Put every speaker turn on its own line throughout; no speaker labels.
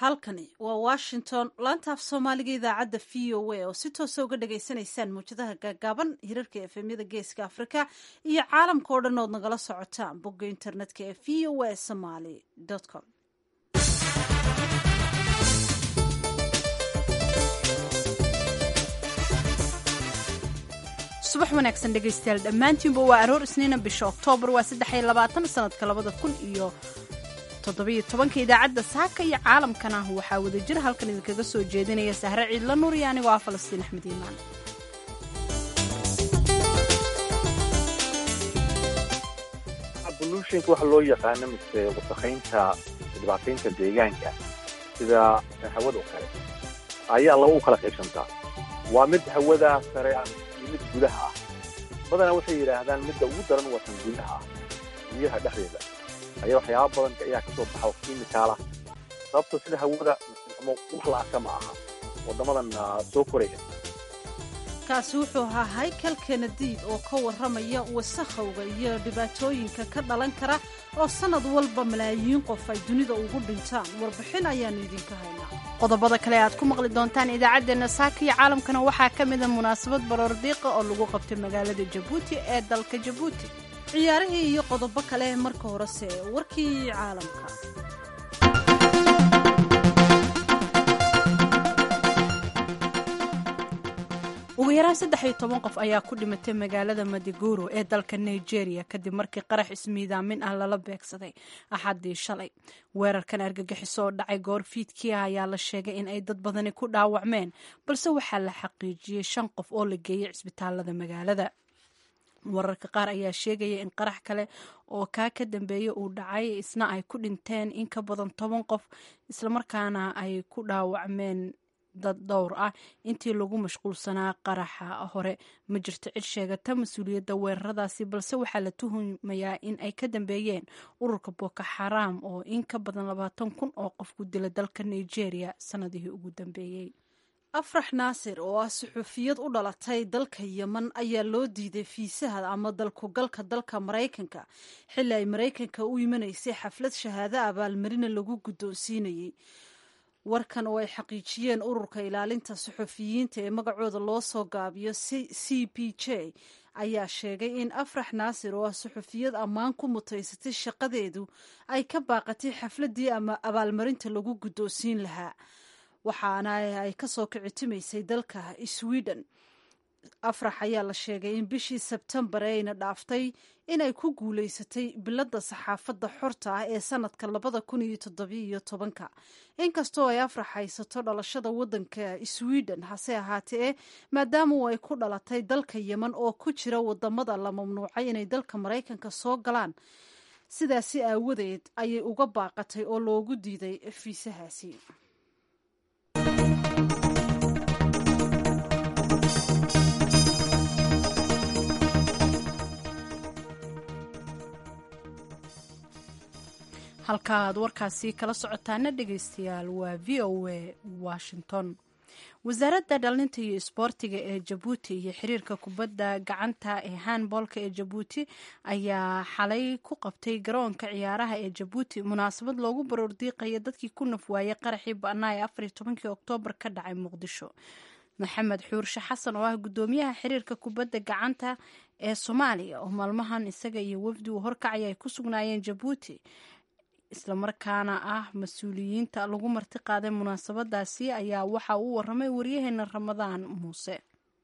halkani waa washington laanta af soomaaliga idaacadda v o a oo si toosa uga dhagaysanaysaan mawjadaha gaagaaban hirarka efemyada geeska afrika iyo caalamka oo dhan ood nagala socotaan bogga internetka ee v o a somaly com subax wanaagsan dhegaystayaal dhammaantiinba waa aroor isniina bisha oktoobar waa saddexiyo labaatan sanadka labada kun iyo toddobiyo tobanka idaacadda saaka iyo caalamkana waxaa wadajir halkan idinkaga soo jeedinaya sahre ciidla nuur iyo anigoo ah falastiin axmed iimaan
bolutionka waxa loo yaqaano mise wasakhaynta dhibaataynta deegaanka sida hawada oo kale ayaa laba u kala qaybsantaa waa mid hawada sare ah iyo mid gudaha ah badanaa waxay yidhaahdaan midda ugu daran waa tan gudaha ah biyaha dhexdeeda ayaa waxyaaba badan ayaa ka soo baxa oo kiimikaalah sababto sida hawada wax la arka ma aha waddamadan soo koraya
kaasi wuxuu ahaa haykel kenadiid oo ka warramaya wasakhowga iyo dhibaatooyinka ka dhalan kara oo sannad walba malaayiin qof ay dunida ugu dhintaan warbixin ayaannu idinka haynaa qodobada kale aad ku maqli doontaan idaacaddeenna saaka iyo caalamkana waxaa ka mida munaasabad baroordiiqa oo lagu qabtay magaalada jabuuti ee dalka jabuuti ciyaarihii iyo qodobo kale marka horese warkii caalamka ugu yaraan saddex iyo toban qof ayaa ku dhimatay magaalada madiguro ee dalka nigeria kadib markii qarax ismiidaamin ah lala beegsaday axaddii shalay weerarkan argagixiso oo dhacay goor fiidkii ah ayaa la sheegay in ay dad badani ku dhaawacmeen balse waxaa la xaqiijiyey shan qof oo la geeyey cisbitaalada magaalada wararka qaar ayaa sheegaya in qarax kale oo kaa ka dambeeya uu dhacay isna ay ku dhinteen in ka badan toban qof islamarkaana ay ku dhaawacmeen dad dhowr ah intii lagu mashquulsanaa qaraxa hore ma jirto cid sheegata mas-uuliyadda weeraradaasi balse waxaa la tuhumayaa in ay ka dambeeyeen ururka boko xaraam oo in ka badan labaatan kun oo qof ku dila dalka nigeria sanadihii ugu dambeeyey afrax naasir oo ah suxuufiyad u dhalatay dalka yeman ayaa loo diiday fiisaha ama dalkugalka dalka maraykanka xilli ay maraykanka u imanaysay xaflad shahaado abaalmarina lagu guddoonsiinayey warkan oo ay xaqiijiyeen ururka ilaalinta suxufiyiinta ee magacooda loo soo gaabiyo c p j ayaa sheegay in afrax naasir oo ah suxufiyad ammaan ku mutaysatay shaqadeedu ay ka baaqatay xafladdii ama abaalmarinta lagu guddoonsiin lahaa waxaana ay ka soo kicitimaysay dalka sweden afrax ayaa la sheegay in bishii sebtembar ayna dhaaftay inay ku guulaysatay biladda saxaafadda xorta ah ee sanadka labada kun iyo toddobiiyo tobanka inkastoo ay afrax haysato dhalashada waddanka sweden hase ahaatee maadaama ay ku dhalatay dalka yeman oo ku jira wadamada la mamnuucay inay dalka maraykanka soo galaan sidaasi aawadeed ayay uga baaqatay oo loogu diiday fiisahaasi halka aad warkaasi kala socotaana dhegaystayaal waa v o a washington wasaaradda dhalinta iyo isboortiga ee jabuuti iyo xiriirka kubadda gacanta ee handboolka ee jabuuti ayaa xalay ku qabtay garoonka ciyaaraha ee jabuuti munaasabad loogu baroordiiqaya dadkii ku nafwaayay qaraxii ba-naa ee afariyo tobankii oktoobar ka dhacay muqdisho maxamed xuurshe xasan oo ah guddoomiyaha xiriirka kubadda gacanta ee soomaaliya oo maalmahan isaga iyo wafdi uu horkacaya ay ku sugnaayeen jabuuti islamarkaana ah mas-uuliyiinta lagu marti qaaday munaasabadaasi ayaa waxa uu waramay waryaheena ramadaan muuse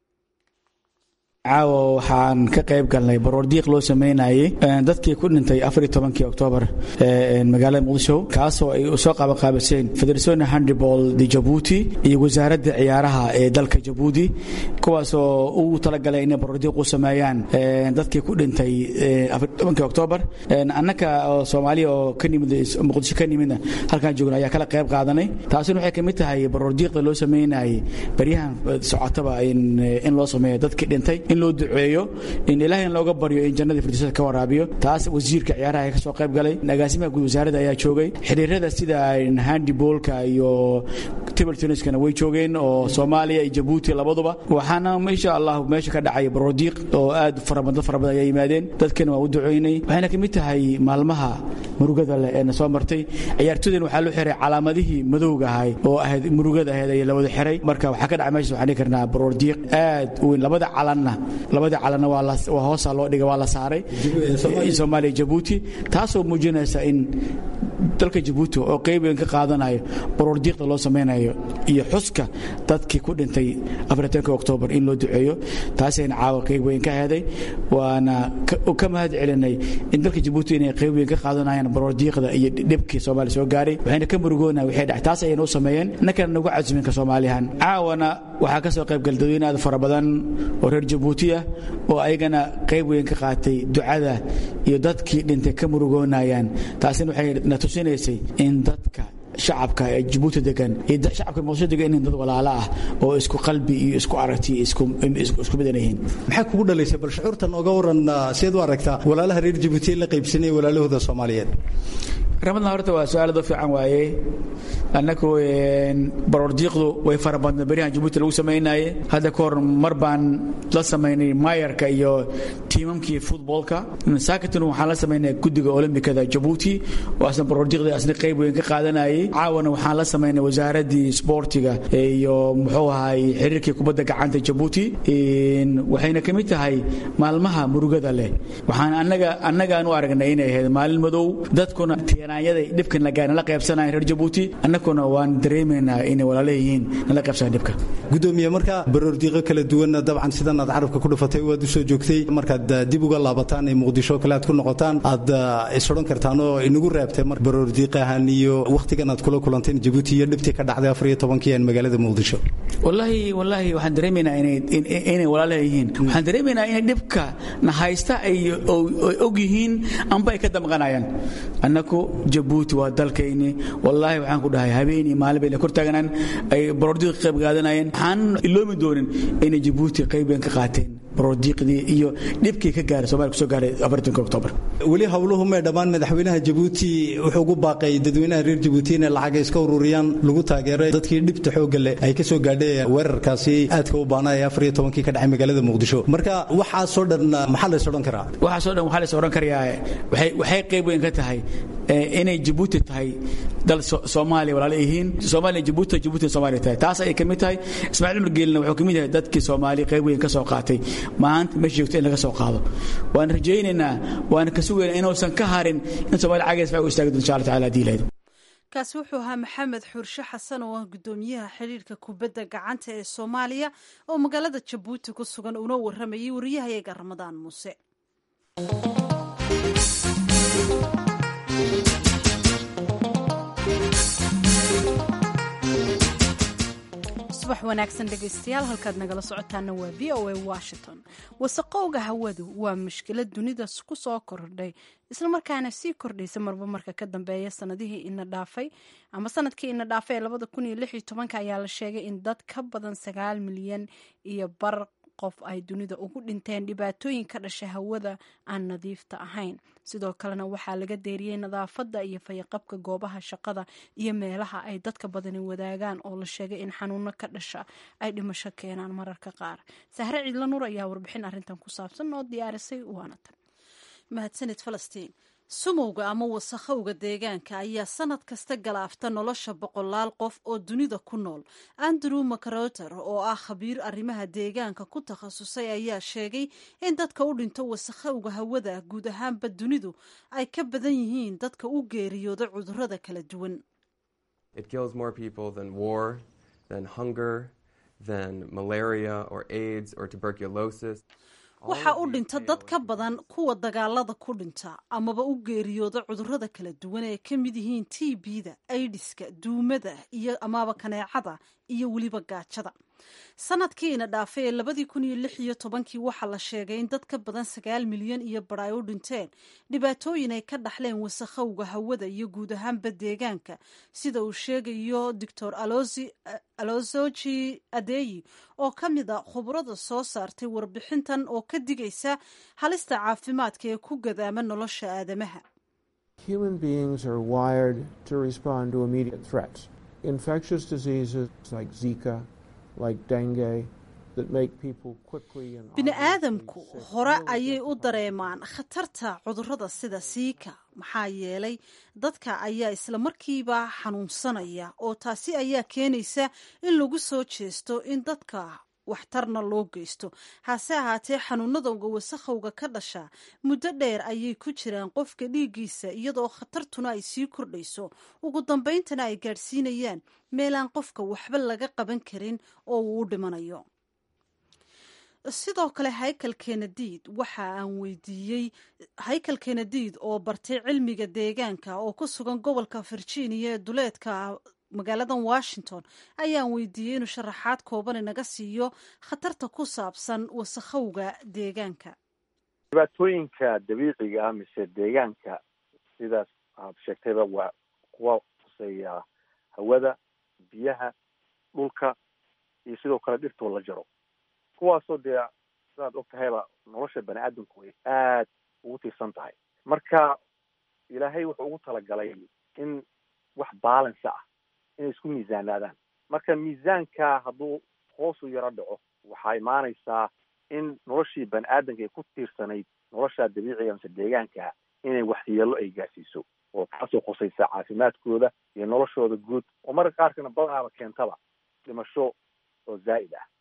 caawa waxaan ka qayb galnay baroordiiq loo sameynayay dadkii ku dhintay afar iyo tobankii oktoobar magaalada muqdisho kaasoo ay soo qabanqaabiseen federation handball de jabuuti iyo wasaaradda ciyaaraha ee dalka jabuuti kuwaasoo ugu talagalay inay baroordiiq u sameeyaan dadkii ku dhintay afar iyo tobankii oktoobar annaka oo soomaaliya oo ka nimid muqdisho ka nimidna halkaan joogna ayaa kala qayb qaadanay taasina waxay ka mid tahay baroordiiqda loo sameynayay baryahan socotaba in loo sameeyo dadkii dhintay in loo duceeyo in ilaahay in looga baryo in jannadii firdowsada ka waraabiyo taas wasiirka ciyaaraha ka soo qayb galay agaasimaha guud wasaaradda ayaa joogay xiriirada sida handibolka iyo table tenniskana way joogeen oo soomaaliya iyo jabuuti labaduba waxaana insha allah meesha ka dhacay baroodiiq oo aad farabadan fara badan ayaa yimaadeen dadkana waa u duceynay waxayna ka mid tahay maalmaha murugada leh ee na soo martay ciyaartooydan waxaa loo xiray calaamadihii madowga ahay oo ahayd murugada ahayd ayaa la wada xiray marka waxaa ka dhacay meesha waxaan dhihi karnaa baroor diiq aad u weyn labada calanna labada calanna waa la waa hoosaa loo dhigay waa la saaray soomaaliya jabuuti taasoo muujinaysa in dalka jabuuti oo qayb weyn ka qaadanayo baroor diiqda loo samaynayo iyo xuska dadkii ku dhintay afartanka oktoobar in loo duceeyo taasayna caawa qayb weyn ka heday waana ka mahad celinay in dalka jabuuti inay qayb weyn ka qaadanayaan baroor diiqda iyo dhibkii soomaaliya soo gaaray waxayna ka murugoonaa waxay dhacay taas ayayna u sameeyeen innakana nagu casumin ka soomaaliyahan caawana waxaa ka soo qayb gal dadweyne aad fara badan oo reer jabuuti ah oo ayagana qayb weyn ka qaatay ducada iyo dadkii dhintay ka murugoonayaan taasina waxay na tusinaysay in dadka shacabka ee jabuuti degan iyo shacabka muqdisho degan in dad walaalo ah oo isku qalbi iyo isku aragti isku midan yihiin
maxay kugu dhalaysay bal shucuurtan oga waran sideed u aragtaa walaalaha reer jabuuti la qaybsanaya walaalahooda soomaaliyeed
ramadna horta waa su-aal doo fiican waaye annagu baroor diiqdu way fara badna beryahan jabuuti lagu samaynaye hadda ka hor mar baan la samaynay maayarka iyo tiimamkii futboolka saakatun waxaan la samaynay guddiga olombikada jabuuti oo asna baroor diiqda asna qayb weyn ka qaadanayay caawana waxaan la samaynay wasaaraddii sboortiga iyo muxuu ahay xiriirkii kubadda gacanta jabuuti waxayna ka mid tahay maalmaha murugada leh waxaan annaga annagaan u aragnay inay ahayd maalin madow dadkuna tiiraanyada dhibkan la qaybsanaya reer jabuuti annaguna waan dareemaynaa inay walaala yihiin nala qaybsanaya dhibka
gudoomiye marka baroordiiqo kala duwan dabcan sidan aad carabka ku dhufatay waad u soo joogtay markaad dib uga laabataan ee muqdisho kale aad ku noqotaan aad isodhan kartaan oo inagu reebtay mar baroordiiqahan iyo wakhtigan aad kula kulanteen jabuuti iyo dhibtii ka dhacday afar iyo tobankii aan magaalada muqdisho
wallaahi wallaahi waxaan dareemaynaa inay inay walaala yihiin waxaan dareemaynaa inay dhibka na haysta ay og yihiin amba ay ka damqanayaan annagu jabuuti waa dalkayni wallaahi waxaan ku dhahay habeen iyo maalin bayna kor taaganaan ay baroordiiq qayb qaadanayeen waxaan iloomi doonin inay jabuuti qayb weyn ka qaateen baroordiiqdii iyo dhibkii ka gaaray somalia kusoo gaaray afartanka oktoobar
weli howluhu may dhammaan madaxweynaha jabuuti wuxuu ugu baaqay dadweynaha reer jabuuti inay lacaga iska ururiyaan lagu taageeray dadkii dhibta xoogga leh ay ka soo gaadhay weerarkaasi aadka u baana ee afar iyo tobankii ka dhacay magaalada muqdisho marka waxaasoo dhan maxaa lays odhan karaa
waxaasoo dhan waxaa lays odhan karayaa waxay qayb weyn ka tahay inay jabuuti tahay dal soomaaliya walaala yihiin soomaaliya jabuuti jabuuti soomaaliya tahay taas ayay ka mid tahay ismaaciil cumar geelina wuxuu ka mid yahay dadkii soomaaliya qayb weyn ka soo qaatay maanta meesha joogto in laga soo qaado waan rajaynaynaa waan ka sugaynaa inuusan ka harin in soomaaliya cagays u istaagi doon insha allah tacala haddii ilaahdo
kaasi wuxuu ahaa maxamed xuurshe xasan oo ah gudoomiyaha xiriirka kubadda gacanta ee soomaaliya oo magaalada jabuuti ku sugan uuna waramayay wariyahayaga ramadaan muuse subax wanaagsan dhegaystayaal halkaad nagala socotaana waa v o a washington wasaqowga hawadu waa mushkilad dunida ku soo kordhay islamarkaana sii kordhaysa marba marka ka dambeeya sanadihii ina dhaafay ama sanadkii ina dhaafay ee labada kun iyo lix iyo tobanka ayaa la sheegay in dad ka badan sagaal milyan iyo bar qof ay dunida ugu dhinteen dhibaatooyin ka dhasha hawada aan nadiifta ahayn sidoo kalena waxaa laga deeriyey nadaafadda iyo fayaqabka goobaha shaqada iyo meelaha ay dadka badani wadaagaan oo la sheegay in xanuuno ka dhasha ay dhimasho keenaan mararka qaar sahre ciidla nuur ayaa warbixin arrintan ku saabsan oo diyaarisay waana tan mahadsanid falastiin sumowga ama wasakhowga deegaanka ayaa sanad kasta galaafta nolosha boqolaal qof oo dunida ku nool andrew macroter oo ah khabiir arrimaha deegaanka ku takhasusay ayaa sheegay in dadka u dhinto wasakhowga hawada guud ahaanba dunidu ay ka badan yihiin dadka u geeriyooda cudurrada kala duwan waxaa u dhinta dad ka badan kuwa dagaalada ku dhinta amaba u geeriyooda cudurrada kala duwan ee ka mid yihiin t b-da aidiska duumada iyo amaba kaneecada iyo weliba gaajada sanadkiina dhaafay ee labadii kun iyo lix iyo tobankii waxaa la sheegay in dad ka badan sagaal milyan iyo bar ay u dhinteen dhibaatooyin ay ka dhaxleen wasakhowga hawada iyo guud ahaanba deegaanka sida uu sheegayo doctor alozoji adeyi oo ka mid a khubrada soo saartay warbixintan oo ka digaysa halista caafimaadka ee ku gadaama nolosha aadamaha
Human beings are wired to respond to immediate threats. Infectious diseases like Zika, like dengue,
bini aadamku hore ayay u dareemaan khatarta cudurrada sida siika maxaa yeelay dadka ayaa isla markiiba xanuunsanaya oo taasi ayaa keenaysa in lagu soo jeesto in dadka waxtarna loo geysto hase ahaatee xanuunadowga wasakhowga ka dhasha muddo dheer ayay ku jiraan qofka dhiiggiisa iyadoo khatartuna ay sii kordhayso ugu dambayntana ay gaadhsiinayaan meelaan qofka waxba laga qaban karin oo uu u dhimanayo sidoo kale haykal kenadiid waxa aan weydiiyey haykal kenadiid oo bartay cilmiga deegaanka oo ku sugan gobolka virginia ee duleedka magaaladan washington ayaan weydiiyey inuu sharaxaad kooban inaga siiyo khatarta ku saabsan wasakhowga deegaanka
dhibaatooyinka dabiiciga ah mise deegaanka sidaas aad sheegtayba waa kuwa kuseeya hawada biyaha dhulka iyo sidoo kale dhirtoo la jaro kuwaasoo dee sidaad og tahayba nolosha bani aadamku way aad ugu tiirsan tahay marka ilaahay wuxuu ugu talagalay in wax balance ah inay isku miisaanaadaan marka miisaanka hadduu hoos u yaro dhaco waxaa imaanaysaa in noloshii bani aadamka ay ku tiirsanayd nolosha dabiiciga mise deegaanka inay waxyeelo ay gaarsiiso oo taasoo khusaysa caafimaadkooda iyo noloshooda guud oo marka qaarkana badanaaba keentaba dhimasho oo zaa'id ah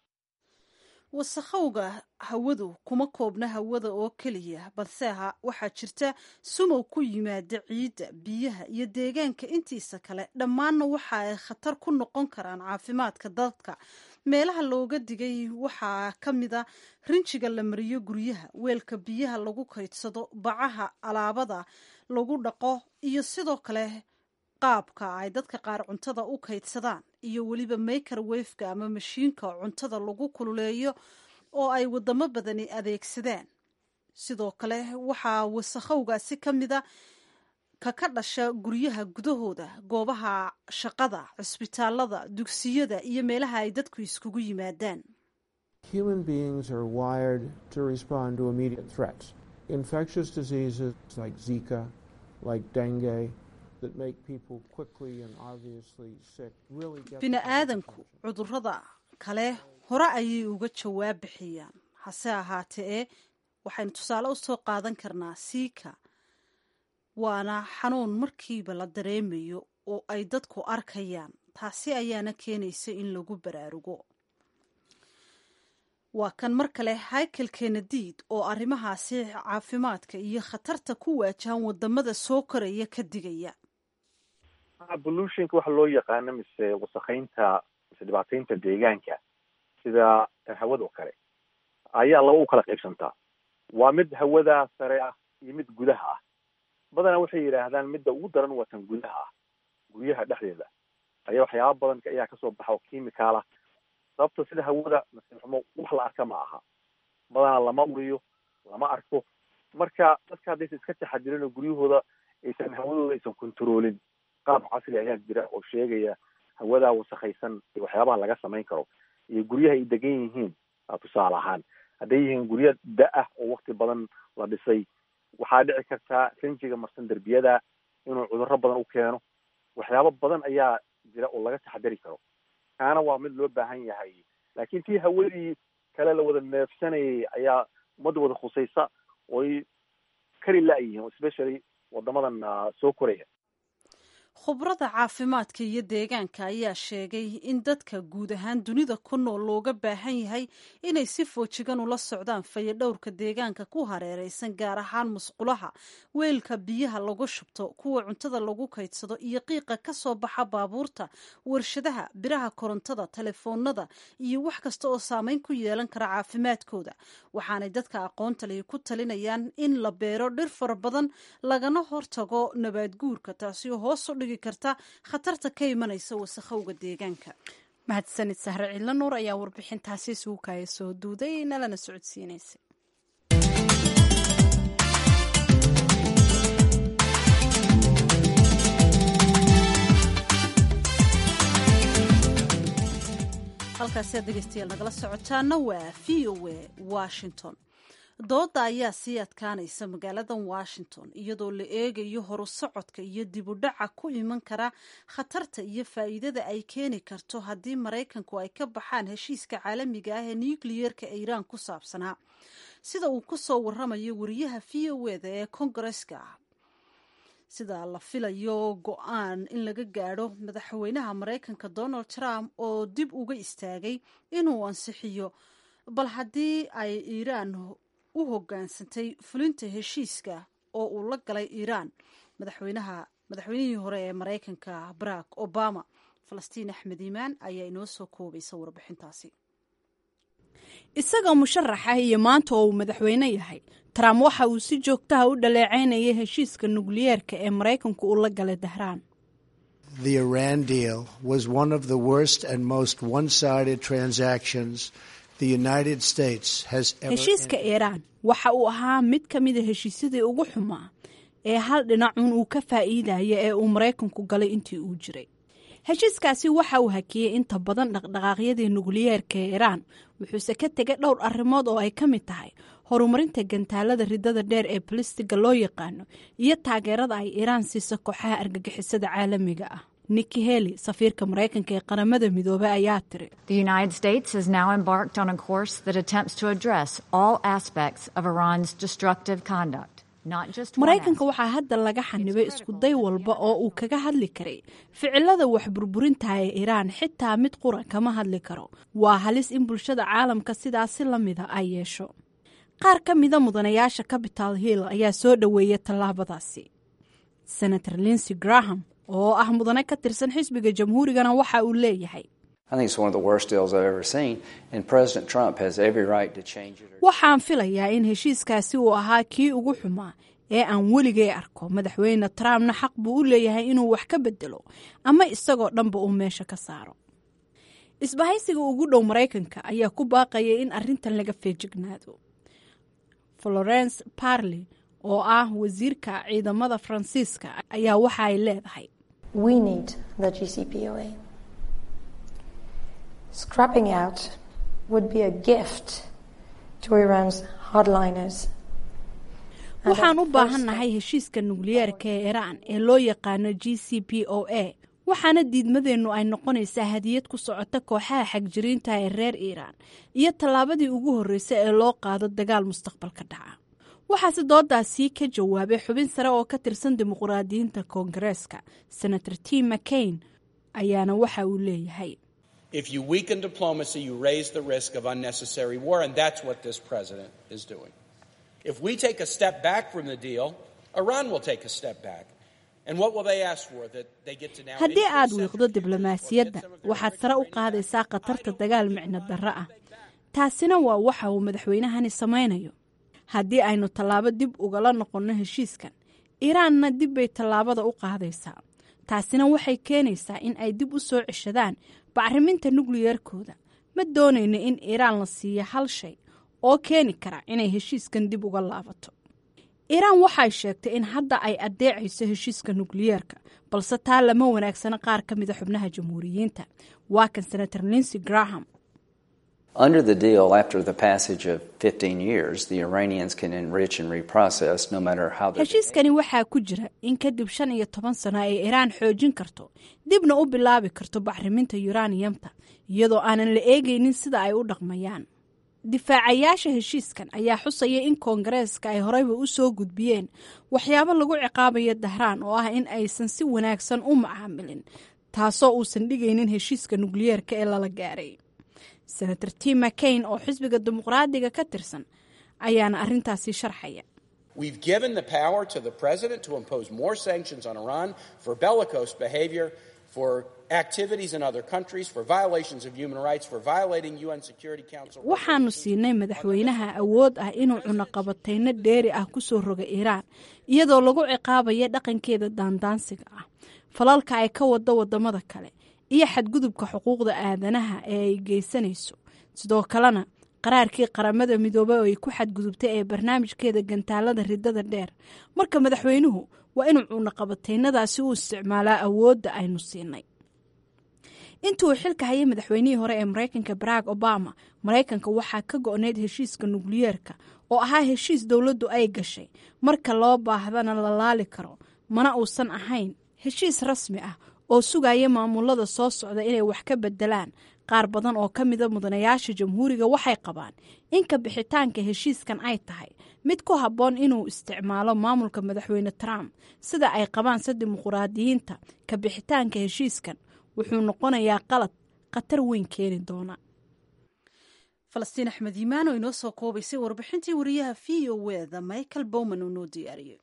wasakhowga hawadu kuma koobna hawada oo keliya balse ha waxaa jirta sumow ku yimaada ciidda biyaha iyo deegaanka intiisa kale dhammaanna waxa ay khatar ku noqon karaan caafimaadka dadka meelaha looga digay waxaa ka mid a rinjiga la mariyo guryaha weelka biyaha lagu kaydsado bacaha alaabada lagu dhaqo iyo sidoo kale qaabka ay dadka qaar cuntada u kaydsadaan iyo weliba makerwafeka ama mashiinka cuntada lagu kululeeyo oo ay wadamo badani adeegsadaan sidoo kale waxaa wasakhowgaasi ka mida ka ka dhasha guryaha gudahooda goobaha shaqada cisbitaalada dugsiyada iyo meelaha ay dadku iskugu yimaadaan
Human beings are wired to respond to immediate threats. Infectious diseases like Zika, like dengue, that make people quickly and obviously sick really get
bini aadamku cudurrada kale hore ayay uga jawaab bixiyaan hase ahaatee waxaynu tusaale usoo qaadan karnaa siika waana xanuun markiiba la dareemayo oo ay dadku arkayaan taasi ayaana keenaysa in lagu baraarugo waa kan mar kale haykel kenadiid oo arrimahaasi caafimaadka iyo khatarta ku waajahan wadamada soo koraya ka digaya
pollutionka waxa loo yaqaano mise wasakheynta mise dhibaataynta deegaanka sida hawada oo kale ayaa laba u kala qaybsantaa waa mid hawada sare ah iyo mid gudaha ah badanaa waxay yidhaahdaan midda ugu daran waa tan gudaha ah guryaha dhexdeeda ayaa waxyaaba badan ayaa kasoo baxa oo chemical ah sababta sida hawada nasiibxumo wax la arka ma aha badanaa lama uriyo lama arko marka dadka haddaysa iska taxadirin oo guryahooda aysan hawadooda aysan controolin qaab casri ayaa jira oo sheegaya hawadaa wasakhaysan iyo waxyaabaha laga samayn karo iyo guryaha ay degan yihiin tusaale ahaan hadday yihiin guryo da-ah oo wakti badan la dhisay waxaa dhici kartaa rinjiga marsan derbiyada inuu cudurro badan u keeno waxyaabo badan ayaa jira oo laga taxadari karo kaana waa mid loo baahan yahay laakiin tii hawadii kale la wada neefsanayay ayaa ummadda wada khusaysa ooy kari la-yihiin especially wadamadan soo koraya
khubrada caafimaadka iyo deegaanka ayaa sheegay in dadka guud ahaan dunida ku nool looga baahan yahay inay si foojigan ula socdaan fayadhowrka deegaanka ku hareereysan gaar ahaan musqulaha weelka biyaha lagu shubto kuwa cuntada lagu kaydsado iyo qiiqa ka soo baxa baabuurta warshadaha biraha korontada telefoonada iyo wax kasta oo saameyn ku yeelan kara caafimaadkooda waxaanay dadka aqoonta lihi ku talinayaan in la beero dhir fara badan lagana hortago nabaad guurka taasi oo hoos u dhigi karta khatarta ka imanaysa wasakhowga deegaanka
mahadsanid sahre cidlo nuur ayaa warbixintaasi suukaya soo duuday nalana socodsiinaysay
halkaasi aad dhegeystayaal nagala socotaana waa v o a washington dooda ayaa sii adkaanaysa magaaladan washington iyadoo la eegayo horu socodka iyo dibudhaca ku iman kara khatarta iyo faa'iidada ay keeni karto haddii maraykanku ay ka baxaan heshiiska caalamiga ah ee nukliyeerka iiraan ku saabsanaa sida uu ku soo waramayo wariyaha v o eda ee kongareska sida la filayo go-aan in laga gaadho madaxweynaha maraykanka donald trump oo dib uga istaagay inuu ansixiyo bal haddii ay iiraan u hoggaansantay fulinta heshiiska oo uu la galay iiraan madaxweynaha madaxweynihii hore ee maraykanka barack obama falastiin axmed iimaan ayaa inoo soo koobaysa warbixintaasi isagoo musharaxa iyo maanta oo uu madaxweyne yahay trump waxa uu si joogtaha u dhaleecaynayay heshiiska nukliyeerka ee maraykanku uu la galay dahraan
The Iran deal was one of the worst and most one-sided transactions the United States has ever
heshiiska iiraan waxa uu ahaa mid ka mida heshiisyadii ugu xumaa ee hal dhinacun uu ka faa'iidaya ee uu maraykanku galay intii uu jiray heshiiskaasi waxa uu hakiyey inta badan dhaqdhaqaaqyadii nukliyeerka ee iiraan wuxuuse ka tegay dhowr arrimood oo ay ka mid tahay horumarinta gantaalada ridada dheer ee balistiga loo yaqaano iyo taageerada ay iiraan siisa kooxaha argagixisada caalamiga ah niki heli safiirka maraykanka ee qaramada midoobey ayaa tiri
The United States has now embarked on a course that attempts to address all aspects of Iran's destructive conduct. Not just one
maraykanka
aspect.
waxaa hadda laga xanibay iskuday walba oo uu kaga hadli karay ficilada wax burburintaha ee iiraan xitaa mid qura kama hadli karo waa halis in bulshada caalamka sidaasi la mida ay yeesho qaar ka mida mudanayaasha capital hill ayaa soo dhoweeya tallaabadaasi senator linsey graham oo ah mudane ka tirsan xisbiga jamhuurigana waxa uu leeyahay
I think it's one of the worst deals I've ever seen, and President Trump has every right to change it.
waxaan filayaa in heshiiskaasi uu ahaa kii ugu xumaa ee aan weligay arko madaxweyne trumpna xaq buu u leeyahay inuu wax ka bedelo ama isagoo dhanba uu meesha ka saaro isbahaysiga ugu dhow maraykanka ayaa ku baaqaya in arrintan laga feejignaado florence parley oo ah wasiirka ciidamada faransiiska ayaa waxa ay leedahay
We need the GCPOA. Scrapping out would be a gift to Iran's hardliners. and a
waxaan u
first
baahannahay heshiiska nukliyeerka ee iiraan ee loo yaqaano g c p o a waxaana diidmadeennu ay noqonaysaa hadiyad ku socota kooxaha xagjiriinta ee reer iiraan iyo tallaabadii ugu horreysay ee loo qaado dagaal mustaqbalka dhaca waxaase doodaasii ka jawaabay xubin sare oo ka tirsan dimuqraadiyiinta koongareeska senator tim mccain ayaana waxa uu leeyahay
If you weaken diplomacy, you raise the risk of unnecessary war, and that's what this president is doing. If we take a step back from the deal, Iran will take a step back. And what will they ask for? That they get to now
haddii
increase
aad
centrifuges
wiiqdo
or get
diblomaasiyadda
some of their
waxaad sare u qaadaysaa khatarta dagaal micno darro ah taasina waa waxa uu madaxweynahani samaynayo haddii aynu tallaabo dib ugala noqonno heshiiskan iiraanna dib bay tallaabada u qaadaysaa taasina waxay keenaysaa in ay dib u soo ceshadaan bacriminta nukliyeerkooda ma doonayno in iiraan la siiyo hal shay oo keeni kara inay heshiiskan dib uga laabato iiraan waxay sheegtay in hadda ay addeecayso heshiiska nukliyeerka balse taa lama wanaagsana qaar ka mida xubnaha jamhuuriyiinta waa kan senator linsey graham
Under the deal, after the passage of 15 years, the Iranians can enrich and reprocess no matter how they
heshiiskani waxaa ku jira in kadib shan iyo toban sano ay iiraan xoojin karto dibna u bilaabi karto bacriminta yuraniyamta iyadoo aanan la eegaynin sida ay u dhaqmayaan difaacayaasha heshiiskan ayaa xusaya in koongareeska ay horeyba u soo gudbiyeen waxyaabo lagu ciqaabayo dahraan oo ah in aysan si wanaagsan u macaamilin taasoo uusan dhigaynin heshiiska nukliyeerka ee lala gaaray senator tim mccain oo xisbiga dimuqraadiga ka tirsan ayaana arrintaasi sharxaya
We've given the power to the president to impose more sanctions on Iran for bellicose behavior, for activities in other countries, for violations of human rights, for violating UN Security Council.
waxaanu siinay madaxweynaha awood ah inuu cunaqabatayno dheeri ah ku soo roga iiraan iyadoo lagu ciqaabaya dhaqankeeda daandaansiga ah falalka ay ka wado wadamada kale iyo xadgudubka xuquuqda aadanaha ee ay geysanayso sidoo kalena qaraarkii qaramada midoobey oo ay ku xadgudubtay ee barnaamijkeeda gantaalada ridada dheer marka madaxweynuhu waa inuu cunaqabataynadaasi u isticmaalaa awoodda aynu siinay intuu xilka hayay madaxweynihii hore ee maraykanka barack obama maraykanka waxaa ka go-nayd heshiiska nukliyeerka oo ahaa heshiis dowladdu ay gashay marka loo baahdana la laali karo mana uusan ahayn heshiis rasmi ah oo sugaya maamulada soo socda inay wax ka bedelaan qaar badan oo ka mida mudanayaasha jamhuuriga waxay qabaan in ka bixitaanka heshiiskan ay tahay mid ku habboon inuu isticmaalo maamulka madaxweyne trump sida ay qabaan se dimuquraadiyiinta ka bixitaanka heshiiskan wuxuu noqonayaa qalad khatar weyn keeni doona
falastiin axmed yimaan oo inoo soo koobaysay warbixintii wariyaha v o wda michael bowman uu noo diyaariyey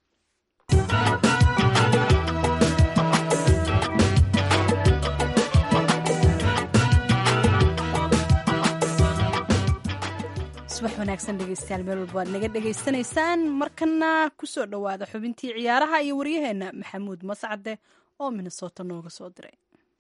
subax wanaagsan dhegeystayaal meel walba waad naga dhegaysanaysaan markana kusoo dhowaada xubintii ciyaaraha iyo waryaheena maxamuud mascade oo minnesota nooga soo diray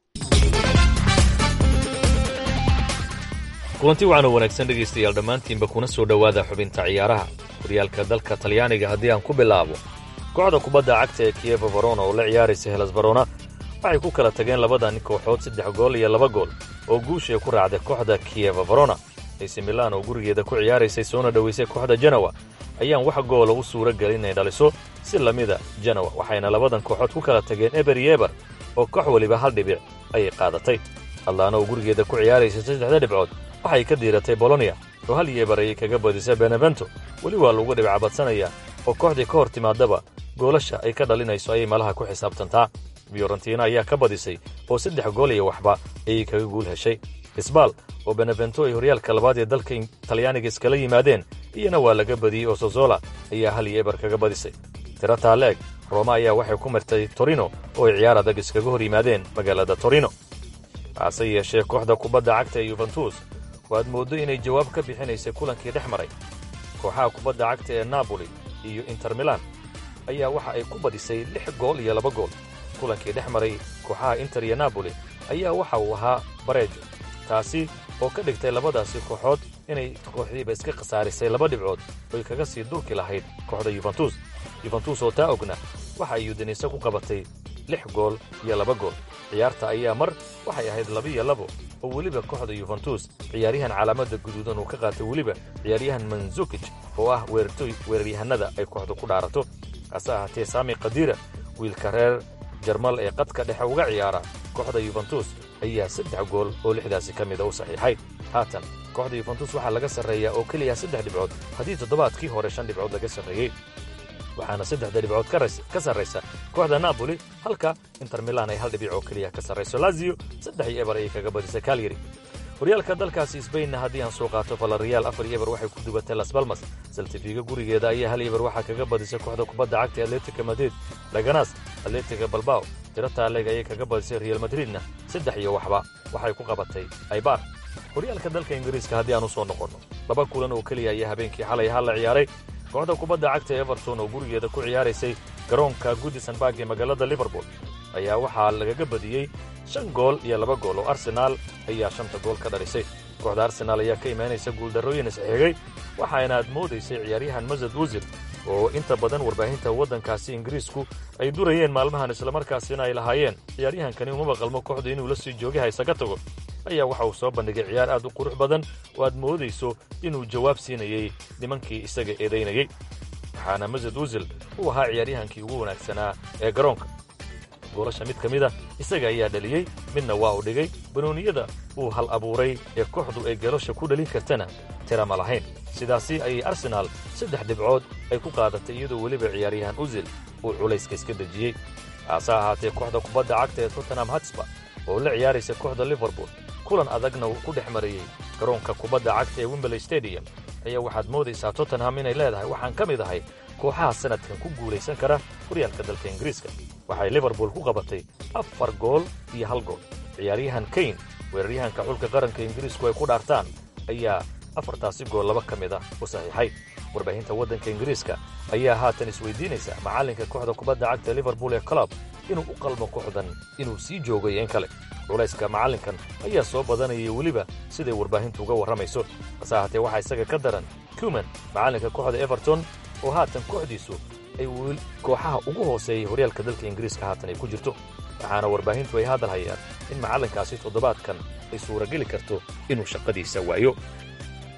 kulanti waxaanu wanaagsan dhegaystayaal dhammaantiinba kuna soo dhowaada xubinta ciyaaraha horyaalka dalka talyaaniga haddii aan ku bilaabo kooxda kubadda cagta ee kiyeva varona oo la ciyaaraysa helas varona waxay ku kala tageen labadan kooxood saddex gool iyo laba gool oo guushay ku raacday kooxda kiyeva varona ac milan oo gurigeeda ku ciyaaraysay soona dhowaysay kooxda janawa ayaan wax goola u suura gelin inay dhaliso si lamida janawa waxayna labadan kooxood ku kala tageen eber iyo eber oo koox weliba hal dhibic ayay qaadatay hadlaana oo gurigeeda ku ciyaaraysay saddexda dhibcood waxay ka diiratay bolonia oo hal iyo eber ayay kaga badisay benevento weli waa lagu dhibcabadsanaya oo kooxdii ka hor timaadaba goolasha ay ka dhalinayso ayay malaha ku xisaabtantaa fiorentina ayaa ka badisay oo saddex gool iyo waxba ayay kaga guul heshay isbaal oo benevento ay horyaalka labaad ee dalka talyaaniga iskala yimaadeen iyana waa laga badiyey oo sozola ayaa hal iyo eber kaga badisay tiro taaleeg roma ayaa waxay ku martay torino oo ay ciyaar adag iskaga hor yimaadeen magaalada torino hase yeeshee kooxda kubadda cagta ee yuventus waad mooddo inay jawaab ka bixinaysay kulankii dhex maray kooxaha kubadda cagta ee napoli iyo inter milan ayaa waxa ay ku badisay lix gool iyo laba gool kulankii dhex maray kooxaha inter iyo napoli ayaa waxa uu ahaa bareejo taasi oo ka dhigtay labadaasi kooxood inay kooxdiiba iska khasaarisay laba dhibcood oy kaga sii durki lahayd kooxda yuventus yuventus oo taa ogna waxa ay udinayso ku qabatay lix gool iyo laba gool ciyaarta ayaa mar waxay ahayd labiyo labo oo weliba kooxda yuventus ciyaaryahan calaamadda guduudan uu ka qaatay weliba ciyaaryahan manzukij oo ah weerartoy weeraryahanada ay kooxdu ku dhaarato hase ahaatee saami khadiira wiilka reer jarmal ee qadka dhexe uga ciyaara kooxda yuventus ayaa saddex gool oo lixdaasi ka mida u saxiixay haatan kooxda yuventus waxaa laga sarreeyaa oo keliya saddex dhibcood haddii toddobaadkii hore shan dhibcood laga sarreeyey waxaana saddexda dhibcood ka sarraysa kooxda napoli halka inter milan ay hal dhibic oo keliya ka sarrayso lazio saddex iyo eber ayay kaga badisay kalyari horyaalka dalkaasi sbainna haddii aan soo qaato valariyaal afar iyo eber waxay ku dubatay las balmas saltifiga gurigeeda ayaa hal eber waxaa kaga badisay kooxda kubadda cagta atletica madrid laganas atletica balbao tiro taaleg ayay kaga badisay real madridna saddex iyo waxba waxay ku qabatay aybar horyaalka dalka ingiriiska haddii aan u soo noqonno laba kulan oo keliya ayaa habeenkii xalay hal la ciyaaray kooxda kubadda cagta everton oo gurigeeda ku ciyaaraysay garoonka goodisonbarg ee magaalada liverpool ayaa waxaa lagaga badiyey shan gool iyo laba gool oo arsenaal ayaa shanta gool ka dhalisay kooxda arsenaal ayaa ka imaanaysa guuldarrooyin isxigay waxaana aad moodaysay ciyaaryahan masad wusir oo inta badan warbaahinta waddankaasi ingiriisku ay durayeen maalmahan islamarkaasina ay lahaayeen ciyaaryahankani umaba qalmo kooxdu inuu la sii joogay haysaga tago ayaa waxa uu soo bandhigay ciyaar aad u qurux badan oo aad moodayso inuu jawaab siinayey nimankii isaga eedaynayey waxaana masad wusil uu ahaa ciyaaryahankii ugu wanaagsanaa ee garoonka goolasha mid ka mida isaga ayaa dhaliyey midna waa u dhigay banooniyada uu hal abuuray ee kooxdu ay galosha ku dhalin kartana tira ma lahayn sidaasi ayay arsenaal saddex dhibcood ay ku qaadatay iyadoo weliba ciyaaryahan usil uu culayska iska dejiyey haase ahaatee kooxda kubadda cagta ee tottenham hatsba oo la ciyaaraysa kooxda liverpool kulan adagna uu ku dhex marayey garoonka kubadda cagta ee wimberley stadium ayaa waxaad moodaysaa tottenham inay leedahay waxaan ka mid ahay kooxaha sannadkan ku guulaysan kara horyaalka dalka ingiriiska waxay liverpool ku qabatay afar gool iyo hal gool ciyaaryahan kayn weeraryahanka xulka qaranka ingiriisku ay ku dhaartaan ayaa afartaasi gool laba ka mid ah u saxiixay warbaahinta waddanka ingiriiska ayaa haatan isweydiinaysa macallinka kooxda kubadda cagta liverpool ee club inuu u qalmo kooxdan inuu sii joogayo in kale culayska macallinkan ayaa soo badanayay weliba siday warbaahintu uga warramayso hase ahaatee waxaa isaga ka daran cuman macallinka kooxda everton oo haatan kooxdiisu ay kooxaha ugu hooseeyay horyaalka dalka ingiriiska haatan ay ku jirto waxaana warbaahintu ay hadal hayaan in macallinkaasi toddobaadkan ay suurageli karto inuu shaqadiisa waayo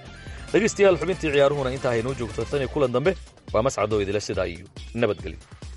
dhegaystayaal xubintii ciyaaruhuna intaa haynoo joogto tan iyo kulan dambe waa mascadoo idila sidaa iyo nabadgelyo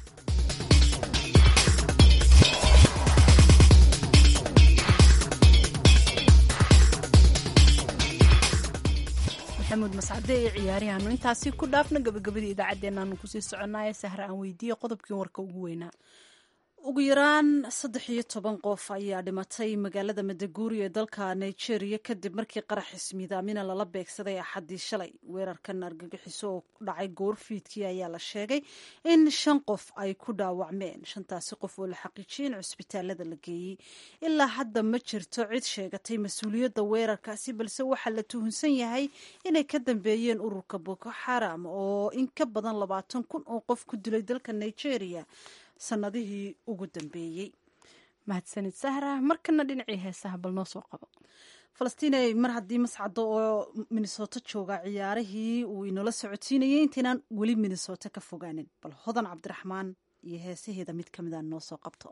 maxamuud mascade ee ciyaariyaanu intaasi ku dhaafna gabagabadii idaacaddeennaanu kusii soconaaye sahra aan weydiiye qodobkii warka ugu weynaa ugu yaraan saddex iyo toban qof ayaa dhimatay magaalada madaguuri ee dalka nigeria kadib markii qarax ismiidaamina lala beegsaday axaddii shalay weerarkan argagixiso oo dhacay goorfiidkii ayaa la sheegay in shan qof ay ku dhaawacmeen shantaasi qof oo la xaqiijiyay in cusbitaalada la geeyey ilaa hadda ma jirto cid sheegatay mas-uuliyadda weerarkaasi balse waxaa la tuhunsan yahay inay ka dambeeyeen ururka boko xaram oo in ka badan labaatan kun oo qof ku dilay dalka nigeria sanadihii ugu dambeeyey mahadsanid sahra markana dhinacii heesaha bal noo soo qabo falastiinay mar haddii mascado oo minnesota jooga ciyaarihii uu inoola socodsiinayay intaynaan weli minnesota ka fogaanin bal hodan cabdiraxmaan iyo heesaheeda mid ka mida noo soo qabto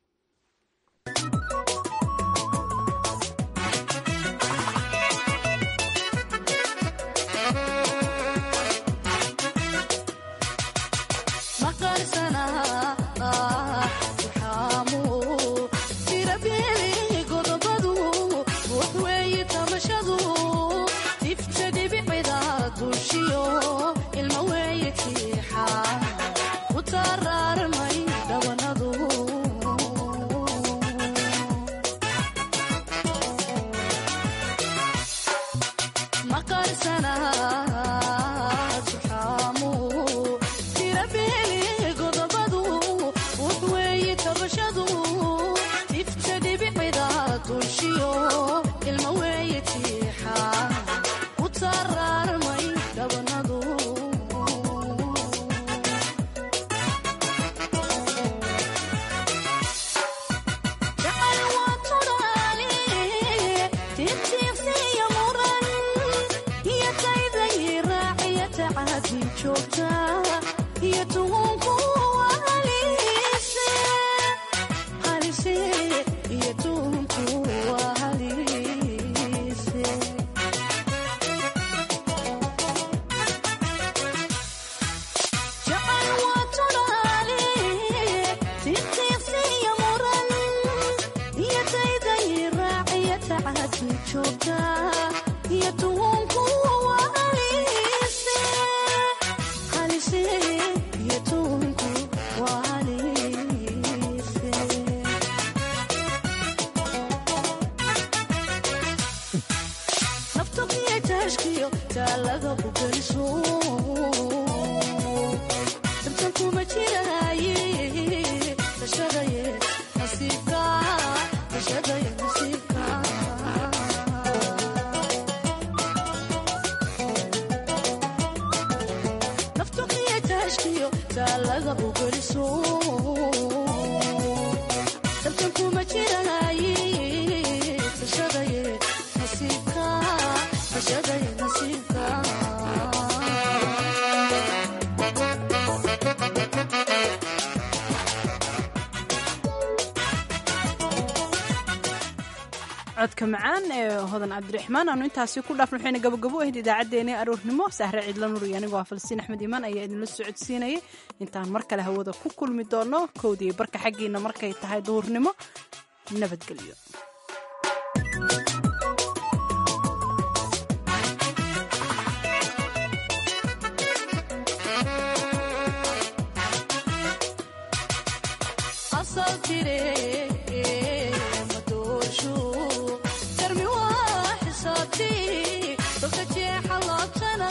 codka macaan ee hodan cabdiraxmaan aanu intaasi ku dhaafno waxayna gabagabo ahayd idaacaddeenii aroornimo sahre ciidla nur iyo anigoo ah falsiin axmed iimaan ayaa idinla socodsiinayay intaan mar kale hawada ku kulmi doono kowdii barka xaggiina markay tahay duhurnimo nabadgelyo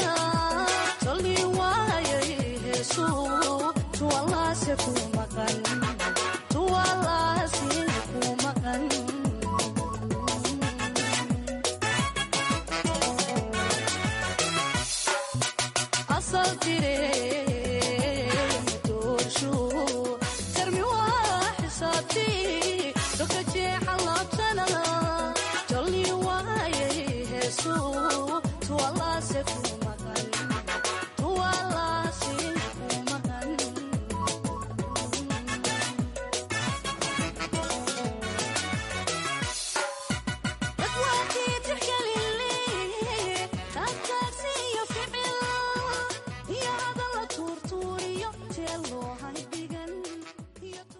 tu walase ku maqan